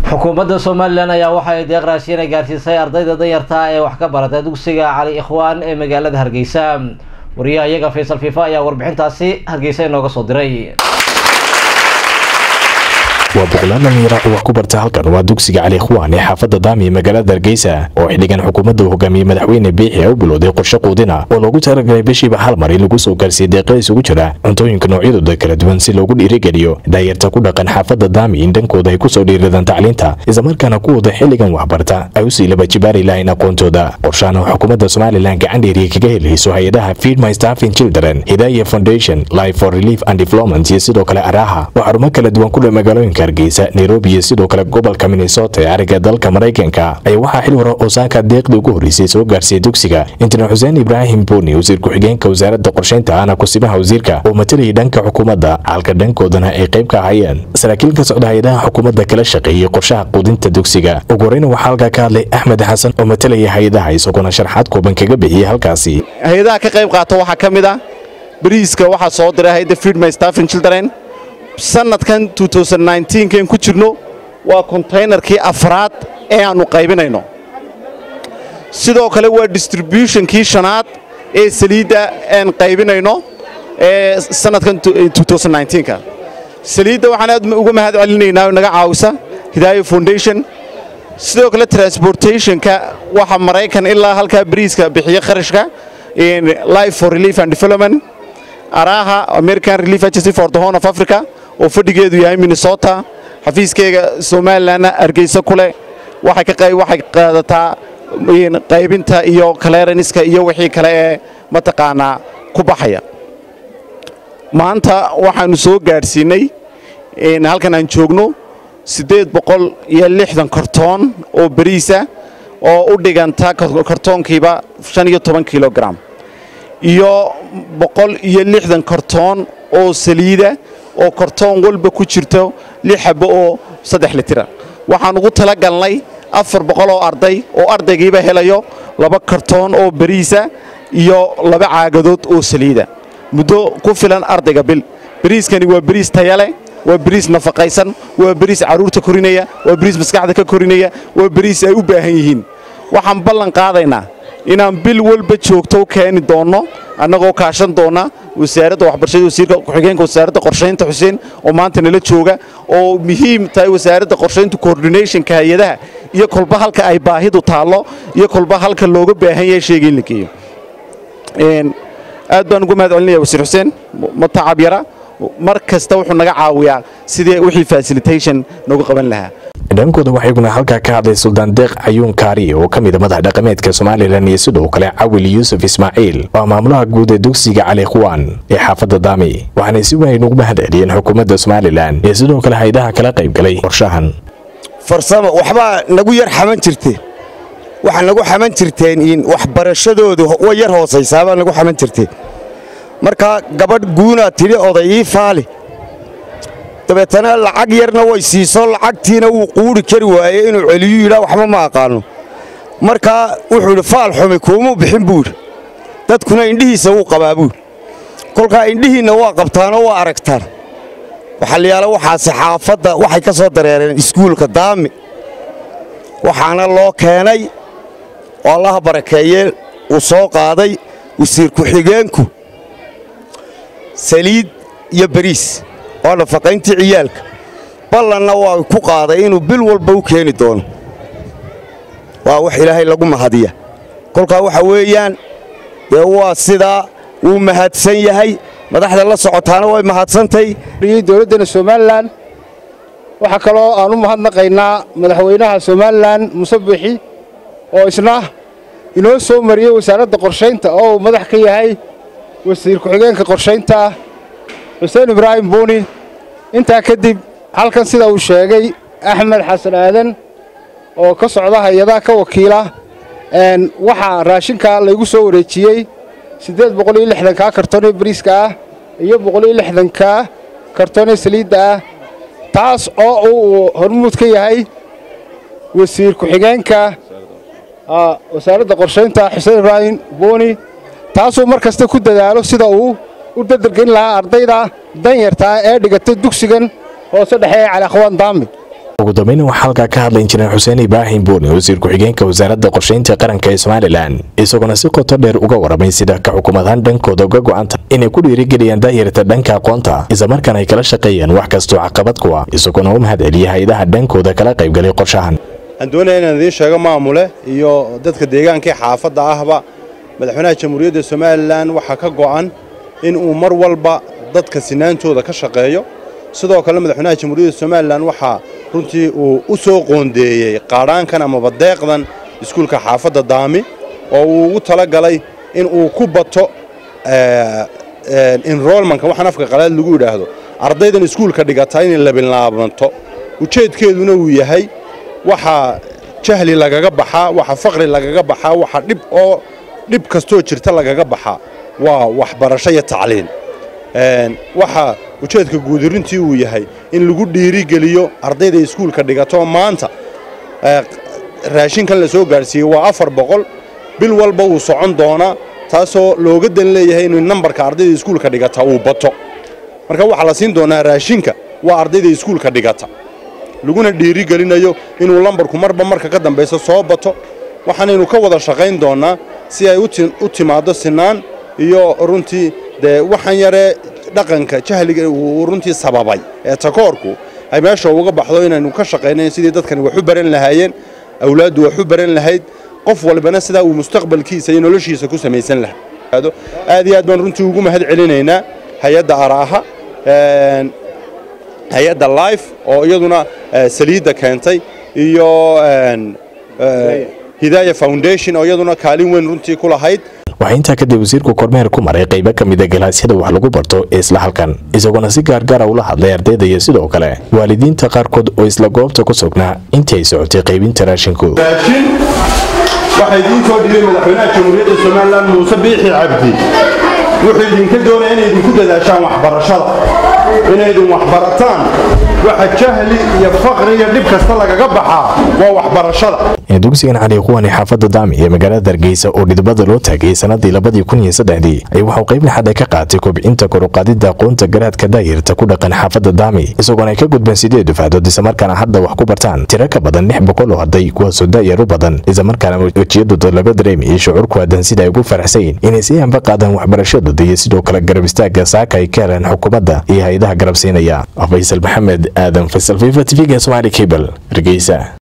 xukuumadda somalilan ayaa waxa ay deeq raashiina gaarsiisay ardayda danyarta ee wax ka barata dugsiga cali ikhwaan ee magaalada hargeysa wariyaha iyaga faysal fiifa ayaa warbixintaasi hargeysa inooga soo diray waa boqolaal dhalinyaro oo wax ku barta halkan waa dugsiga cali ikhwaan ee xaafadda daami ee magaalada hargeysa oo xildhigan xukuumadda uu hogaamiyey madaxweyne biixi ee u bilowday qorshe quudina oo loogu talagalay bishiiba hal mar in lagu soo gaarsiiyey deeqa isugu jira cuntooyinka noocyadooda kala duwan si loogu dhiirigeliyo daayarta ku dhaqan xaafadda daami in dhankooda ay ku soo dhiiradaan tacliinta islamarkaana kuwooda xilligan waxbarta ay u sii laba jibaari lahayn aqoontooda qorshahan oo xukuumadda somalilan gacan dheeriya kaga helayso hay-adaha feed my staffing children hidaya foundation life for relief and development iyo sidoo kale araha oo xarumo kala duwan ku dhow magaalooyinka hargeysa nairobi iyo sidoo kale gobolka minnesota ee ariga dalka maraykanka ayaa waxaa xil hore oosaanka deeqdii ugu horreysay soo gaarsiiyey dugsiga injineer xuseen ibraahim buni wasiir ku-xigeenka wasaaradda qorshaynta ahna kusibaha wasiirka oo matalayay dhanka xukuumadda halka dhankoodana ay qayb ka ahayeen saraakiil ka socda hay-adaha xukuumadda kala shaqeeyey qorshaha quudinta dugsiga ugu horeyna waxaa halkaa ka hadlay axmed xasan oo matalaya hay-adaha isagoona sharxaad kooban kaga bixiyey halkaasi hay-adaha ka qayb qaata waxaa ka mid ah bariiska waxaa soo diray hay-adda feed my staffing children sanadkan kan ku jirno waa kontaynarkii afraad ee aannu qaybinayno sidoo kale waa distributionkii shanaad ee saliidda aan qaybinayno ee sanadkan ka saliidda waxaan aad uga mahad celinaynaa oo naga caawisa hidaayo foundation sidoo kale transportationka waxa maraykan ilaa halkaa bariiska bixiya kharashka life for relief and development araha american relief agency for the horn of africa oo fadhigeedu yahay minnesota xafiiskeyga somalilanna hargeysa ku leh waxay qaadataa qaybinta iyo clearanska iyo wixii kale ee mataqaanaa ku baxaya maanta waxaannu soo gaadhsiinay halkan aan joogno siddeed boqol iyo lixdan kortoon oo bariisa oo u dhiganta kortoonkiiba shan iyo toban kilogram iyo boqol iyo lixdan kortoon oo saliida oo kortoon walba ku jirto lix xabbo oo saddex litira waxaan ugu tala galnay afar boqol oo arday oo ardaygiiba helayo laba kortoon oo bariisa iyo laba caagadood oo saliida muddo ku filan ardayga bil bariiskani waa bariis tayaleh waa bariis nafaqaysan waa bariis carruurta korinaya waa bariis maskaxda ka korinaya waa bariis ay u baahan yihiin waxaan ballan qaadaynaa inaan bil walba joogto u keeni doonno annagoo kaashan doonna wasaaradda waxbarashada wasiirka ku-xigeenka wasaaradda qorshaynta xuseen oo maanta nala jooga oo muhiim tahay wasaaradda qorshaynta coordinationka hay-adaha iyo kolba halka ay baahidu taallo iyo kolba halka looga baahan yahay sheega in la geeyo aad baan ugu mahad celinaya wasiir xuseen ma tacab yara mar kasta wuxuu naga caawiyaa sidii wixii facilitation noogu qaban lahaa dhankooda waxaa iguna halkaa ka hadlay suldaan deeq cayuun kaari oo ka mid a madax dhaqameedka somalilan iyo sidoo kale cawil yuusuf ismaaciil oo maamulaha guud ee dugsiga cali ikhwaan ee xaafadda daami waxaanay si weyn ugu mahad celiyeen xukuumadda somalilan iyo sidoo kale haydaha kala qaybgalay qorshahan farsamo waxbaa nagu yar xaman jirteen waxaa nagu xaman jirteen in waxbarashadoodu way yar hoosaysaabaa nagu xaman jirteen markaa gabadh guunaa tidhi oday ii faali dabeetana lacag yarna way siiso lacagtiina wuu quudhi kari waayey inuu celiyu yidhaa waxba ma aqaanno markaa wuxuu idhi faal xumi kuumuu bixin buudhi dadkuna indhihiisa wuu qabaa buudhi kolkaa indhihiinna waa qabtaanoo waa aragtaan waxaa layaala waxaase xaafadda waxay ka soo dareereen iskuulka daami waxaana loo keenay oo allaha barakeeye uu soo qaaday wasiir ku-xigeenku saliid iyo bariis waa nafaqayntii ciyaalka ballanna waa ku qaaday inuu bil walba u keeni doono waa wax ilaahay lagu mahadiya kolkaa waxa weeyaan dee waa sidaa wuu mahadsan yahay madaxda la socotaana way mahadsantahy dowladdeenna somalilan waxaa kaloo aan u mahadnaqaynaa madaxweynaha somalilan muse buuxi oo isna inoo soo mariyey wasaaradda qorshaynta oo uu madax ka yahay wasiir ku-xigeenka qorshaynta xuseen ibraahim buuni intaa kadib halkan sida uu sheegay axmed xasan aadan oo ka socda hay-adaha ka wakiila waxaa raashinka laygu soo wareejiyey siddeed boqol iyo lixdankaa kartoonee bariiska ah iyo boqol iyo lixdankaa kartoonee saliidda ah taas oo uu hormuud ka yahay wasiir ku-xigeenka wasaaradda qorshaynta xuseen ibraahim buuni taasuu mar kasta ku dadaalo sida uu u dadargelin lahaa ardayda danyartaa ee dhigata dugsigan hoose dhexe ee cali akhwaan daami ugu dambayna waxaa halkaa ka hadlay injineer xuseen ibraahim buuni wasiir ku-xigeenka wasaaradda qorshaynta qaranka ee somalilan isagoona si qoto dheer uga waramay sida ka xukuumadaan dhankooda uga go-anta inay ku dhiirigeliyaan daayarta dhanka aqoonta islamarkaana ay kala shaqeeyaan wax kastoo caqabad ku ah isagoona u mahad celiya hay-adaha dhankooda kala qaybgalay qorshahan waxaan doonaya inaan idiin sheego maamule iyo dadka deegaankii xaafadda ahba madaxweynaha jamhuuriyadda somalilan waxaa ka go'an in uu mar walba dadka sinaantooda ka shaqeeyo sidoo kale madaxweynaha jamhuuriyadda somalilan waxaa runtii uu u soo qoondeeyey qaadhaankan amaba deeqdan iskuulka xaafadda daami oo uu ugu tala galay in uu ku bato enrolmanka waxaan afka qalaad lagu yidhaahdo ardaydan iskuulka dhigataa inay labilaabanto ujeedkeeduna uu yahay waxaa jahli lagaga baxaa waxa faqri lagaga baxaa waxa dhib oo dhib kastoo jirta lagaga baxaa waa waxbarasho iyo tacliin waxa ujeedka guudirintii uu yahay in lagu dhiirigeliyo ardayda iskuulka dhigato maanta raashinkan la soo gaadhsiiyey waa afar boqol bil walba uu socon doonaa taasoo looga dan leeyahay inuu nambarka ardayda iskuulka dhigata uu bato marka waxaa la siin doonaa raashinka waa ardayda iskuulka dhigata laguna dhiirigelinayo inuu lambarku marba marka ka dambaysa soo bato waxaanaynu ka wada shaqayn doonnaa si ay u timaaddo sinaan iyo runtii dee waxaan yaree dhaqanka jahliga uu runtii sababay ee takoorku ay meesha uga baxdo inaynu ka shaqaynayn sidii dadkani wax u baran lahaayeen awlaaddu wax u baran lahayd qof walbana sidaa uu mustaqbalkiisa iyo noloshiisa ku samaysan lahaa aad iyo aad baan runtii ugu mahad celinaynaa hay-adda araaha hay-adda life oo iyaduna saliidda keentay iyo hidaaya foundation oo iyaduna kaalin weyn runtii ku lahayd waxaa intaa kadib wasiirku kormeer ku maray qaybo ka mida galaasyada wax lagu barto ee isla halkan isagoona si gaargaara ula hadlay ardayda iyo sidoo kale waalidiinta qaarkood oo isla goobta ku sugnaa intii ay socotay qaybinta raashinku raashin waxaa idiin soo dhibay madaxweynaha jamhuuriyadda somalilan muuse biixi cabdi wuxuu idinka doonaya inay idinku dadaashaan waxbarashada inaydin waxbarataan waxa jahli iyo faqri iyo dhib kasta lagaga baxaa waa waxbarashada dugsigan cali kuwani xaafadda daami ee magaalada hargeysa oo dhidbada loo taagay sanadii labadii kun iyo saddexdii ay waxuu qayb naxada ka qaatay kobcinta koruqaadida aqoonta garaadka daayirta ku dhaqan xaafadda daami isagoona ay ka gudbeen sideed dufaadood islamarkaana hadda wax ku bartaan tiro ka badan lix boqol oo arday kuwaasoo daayar u badan islamarkaana wejiyadooda laga dareemayay shucuur ku aadan sida ay ugu faraxsayin inay si anba qaadaan waxbarashadooda iyo sidoo kale garab istaaga saaka ay ka heleen xukuumadda iyo hay-adaha garab siinaya faysal maxamed aadan faysal fifa tv-ga somaali cable hargeysa